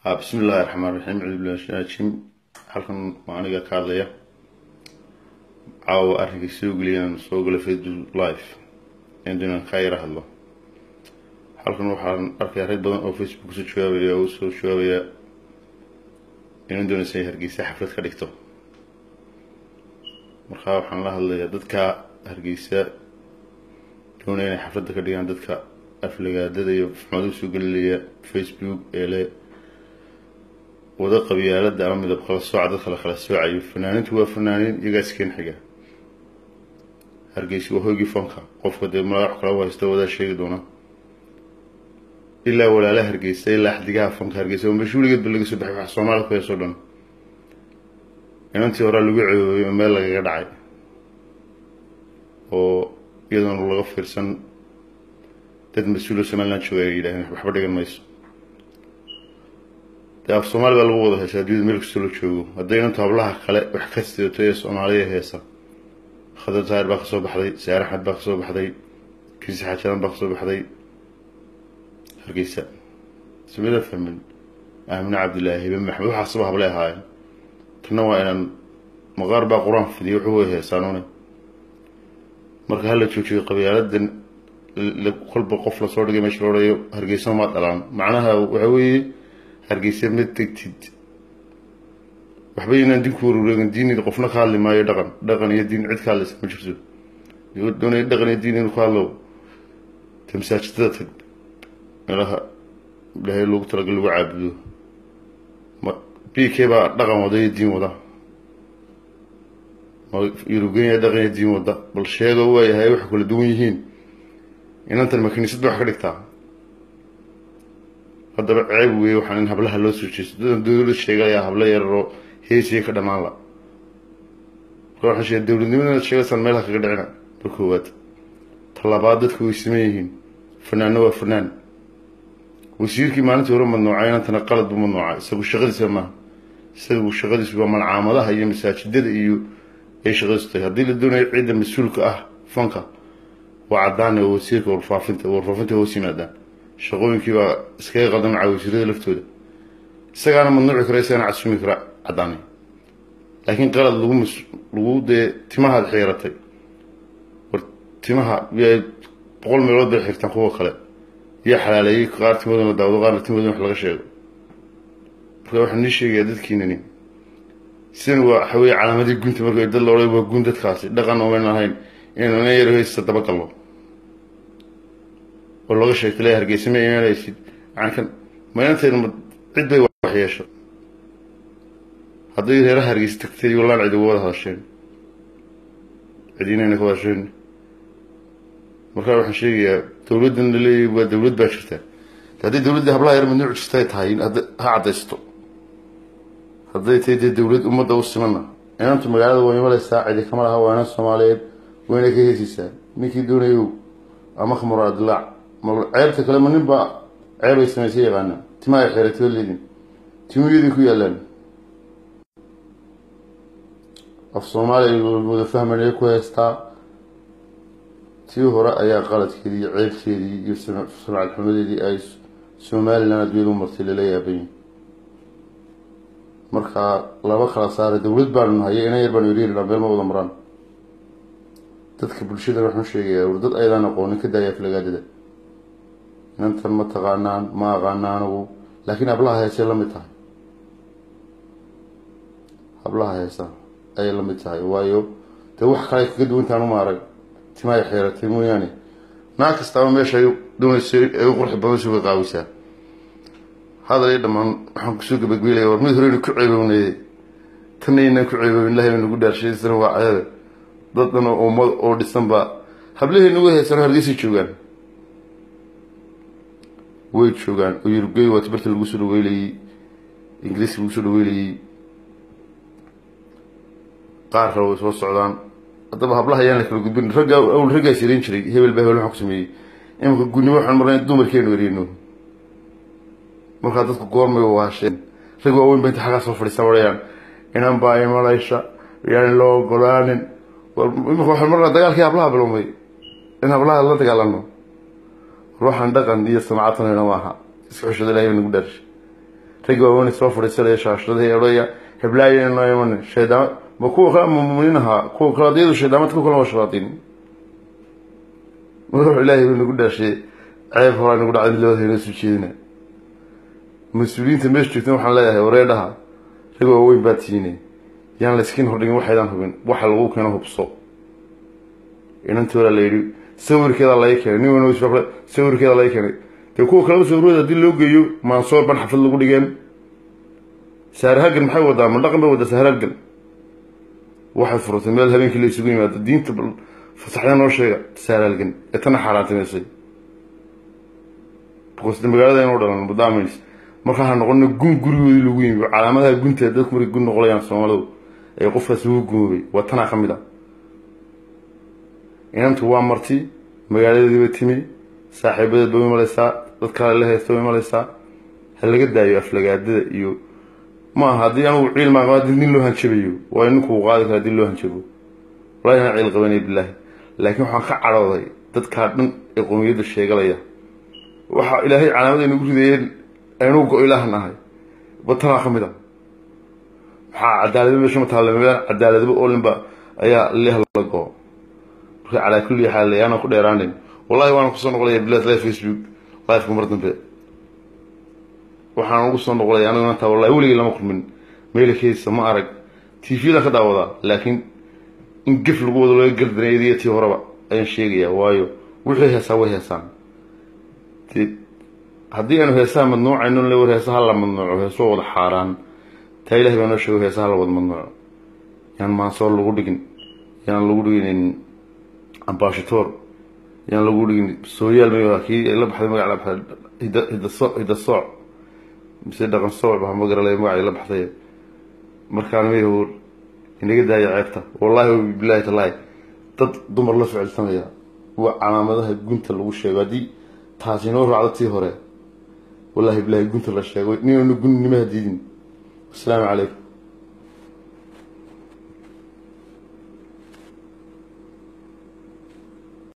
bismi illaahi raxmaan raxiim cudublaajim halkan waa aniga ka hadlaya caawa arrinkay soo geliyaan soo gala facebook live inaan ka yara hadlo halkan waxaan arkayaa rag badan oo facebook kusoo jawaabaya oo usoo jawaabaya inan doonaysa ay hargeysa xaflad ka dhigto markaa waxaan la hadlayaa dadka hargeysa doonaya inay xafladda ka dhigaan dadka aflagaadada iyo xumaada usoo gelinaya facebook ee le wada qabyaalada ama midab kala sooca dadka la kala soocayo fanaanintu waa fanaaniin iyagaa iskeen xiga hargeysa waa hoygii fanka qofka dee magac kala haysta wadaa sheegi doona ilaa walaala hargeysa ilaa xdigaha fanka hargeysa oo meesha weligeed ba laga soo baxay wax soomaalida ku heesoo dhan inantii horaa lagu ceebooyay oo meel lagaga dhacay oo iyadoona laga fiirsan dad mas-uul oo somaliland jooga ay yidhahdeen waxba dhigan mayso dee af soomaali baa lagu wada heesa adduunyada meel kastoo la joogo hadday inantu hablaha kale wax ka sidato ee soomaaliya heesa khadar taahir baa kasoo baxday saar axmed baa kasoo baxday kiisi xaajadan baa kasoo baxday hargeysa samida fahmin aamine cabdillaahi hibe maxmed waxaasaba hablay ahaayeen tanna waa inaan maqaar baa qur-aan fidiya wuxuu way heesaanuune marka hala joojiyo qabyaaladan kolba qof lasoo dhigay meesha loodhayo hargeysa ma dhalaan macnaha waxa weeye hargeysa ma tegtid waxba inaan dinku warureegin diinid qofna ka hadli maayo dhaqan dhaqan iyo diin cid ka hadlaysa ma jirto doonaya dhaqan iyo diin inuu ka hadlo te masaajidada tag meelaha ilaahay loogu talagal lagu caabudo b k baa dhaqan wada iyo diin wada yurubgenya dhaqan iyo diin wada bal sheego waayahay wax kala duwan yihiin inantan ma kiniisad ba wax ka dhigtaa haddaba ceeb weeye waxaan in hablaha loo soo jeesto dadan dowlad sheegaya hablo yararoo heesiya ka dhammaan la marka waxaan sheegay dowladnimadana sheegaysaan meelaha kaga dhicina mar koowaad talabaad dadku way siman yihiin fanaanna waa fanaan wasiirkii maalintii hore madnuucay inantana qalad buu madnuucay isagu shaqadiisa maaha isagu shaqadiisu waa malcaamadaha iyo masaajidada iyo ay shaqadiisu tahay haddii la doonayo ciidda mas-uulka ah fanka waa caddaane oo wasiirka warfaafinta warfaafinta hoos yimaadaan shaqooyinkii baa iskaga qaldan macaa wasiirada laftooda isagaana madnuuci kara isagana casumi kara caddaanay laakiin qalad lagu mas lagu dee timahaad xiiratay war timaha yaa boqol meelood bay xirtaan kuwa kale yaa xalaaleeyey qaar timadoona daawado qaarna timadoona wax laga sheego marka waxaan nii sheegayaa dadkiinani sidan waa waxa weeye calaamadii gunta marka dad la odhay waa gun dadkaasi dhaqan oomaynan ahayn inaynu ina yar heysta dabagalno oo laga sheegtay le hargeysa ma imaanaysid macankan maynantayna ma cid bay wax yeesho hadday reeraha hargeysa tagtay wallaan cid uga wada hadasheen cidiinayna ka hadasheen markaa waxaan sheegayaa dowladdan la leeyahy waa dowlad baa jirta hadday dowladda hablaha yar madnuuc jirta tahay ha caddaysto hadday tahay dee dowlad ummadda u simana inantu magaalada way imalaysaa cidi kama laha waa inan soomaaliyeed wayna ka heesaysaa ninkii doonayow ama khamar adilaac ceebta kale ma nin baa ceeb ay samaysa yaqaana tima ay xeeratay leedin timuyadii ku yaalaan af soomaaliya wada fahmanaya ku heystaa tii hore ayaa qaladkeedii iyo ceebteedii iyo sumcad xumadeedii ay somalilan adduunyada u martay lala yaabayin marka laba kala saara dowlad baanu nahay inan yar baanu yaryarina meel ma wada maraan dadka bulshada waxaan sheegayaa war dad aydaan aqoonin ka daaya aflagaadada inantan ma taqaanaan ma aqaana anigu laakiin hablaha heesay la mid tahay hablaha heesa ayay la mid tahay waayo dee wax kale kaga duwantaan uma arag timaay xeeratay mooyaane naag kastaaba meesha ay doonaysa ay u qurxi badan suga qaawisaa hadal iyo dhammaan waxaan kusoo gabagbeylaya war mid horeynu ku ceebownaye tanna inaan ku ceebown ilahay baa nagu dhaarshaysana waa cadada dad dhan oo ummad oo dhisan baa hablaheena way heysano hargeysay joogaan way joogaan oo yurubgey waa tibarta lagu soo dhaweylayey ingiriiska lagu soo dhaweylayey qaar kale way soo socdaan haddaba hablaha ayaan la kala gudbin ragga awl raggaa sirayn jiray hebel baa hebel waxaan ku sameeyey imanka gudnimo waxaan marnay dumarkeenu ereyno markaa dadku goormay waasheen rag waaweyn ba inta xaggaa soo fadhiistaan odhayaan inan baa imalaysha yaan loo ogolaanin imika waxaan marnaa dagaalkii hablaha bilowmay in hablaha la dagaalano ruuxan dhaqan iyo samcadtanayna maaha iska xushada ilahay ba nagu dhaarshay raggi waaweyn soo fadhiisanaya shaashadada odhaya heblaaya noo iman shaydaan ma kuwa kale muminiin ahaa kuwa kale adiyadu shaydaamad ku kale waa shayaatiin wuxuu ilaahay nagu dhaashay ceeb horaa nagu dhacday labada inoo soo jeedina mas-uuliyiinta meesha joogtan waxaan leeyahay wareedhaha rag waaweyn baa tiine yaan layskiin hordhigin waxaydaan hubin waxa lagu keeno hubso inantii horaa la yidhi sawirkeeda laga keenay nin wan sawirkeeda laga keenay dee kuwa kaleba sawirooda haddii loo geeyo maansoor ban xaflad lagu dhigeen saarahagan maxay wadaa ma dhaqan bay wadaa saarahagan waxay furtay meel habeenkii la isugu yimaado diinta fasaxya noo sheega saaraalgan ee tana xaaraantimiysay boqosda magaalada inuu dhalan mudaamis markaa ha noqona gun gurigoodii lagu yimi calaamadaha gunta dadku markay gun noqolayaan soomaalidu ee qofkaas lagu gumoobay waa tanaa ka mid a inantu waa marti magaaladeediiba timi saaxiibadeed ba imalaysaa dad kale la haysta ba imalaysaa ha laga daayo aflagaadada iyo ma aha haddii anugu ciil maan qaba nin loo hanjabayo waa ninkuu qaadi kara haddii loo hanjabo wallahi aan ciil qabanay bilaahi laakiin waxaan ka cadhooday dadkaa dhan ee qowmiyadda sheegalaya waxaa ilaahay calaamada inagu ridayeen aynu go ilaahan ahay batanaa ka mid a maxaa cadaalada meesha ma taalla meel cadaaladaba oolinba ayaa leh la go marka calaa kulli xaal yaana ku dheeraanin wallahi waan kusoo noqolaya bilaad live facebook live mar dambe waxaan ugu soo noqolaya anigu maanta wallahi weligii lama kulmin meelkeisa ma arag tvda ka daawadaa laakiin in gef lagu wado laga gardanayadiyo tii horeba ayaan sheegayaa waayo wixii heesaa way heesaan haddii aanu heesaha madnuucayno le war heesaha la madnuuco heesoo wada xaaraan taa ilahay baa noo sheego heesaha la wada madnuuco yaan maansoor lagu dhigin yaan lagu dhigin ambashitoor yaan lagu dhigin sooyaal ma kii la baxday magac la baxday hidasoo hidasooc mise dhaqan sooc baa ma garalay magacay la baxday markaan mayhor inaga daaya ceebta wallahi bilahi talaahi dad dumar la ficilsanaya waa calaamadaha gunta lagu sheego haddii taasi inoo raacdo tii hore wallahi bilahi gunta la sheego ninanu gun nimaha diidin asalaamu calaykum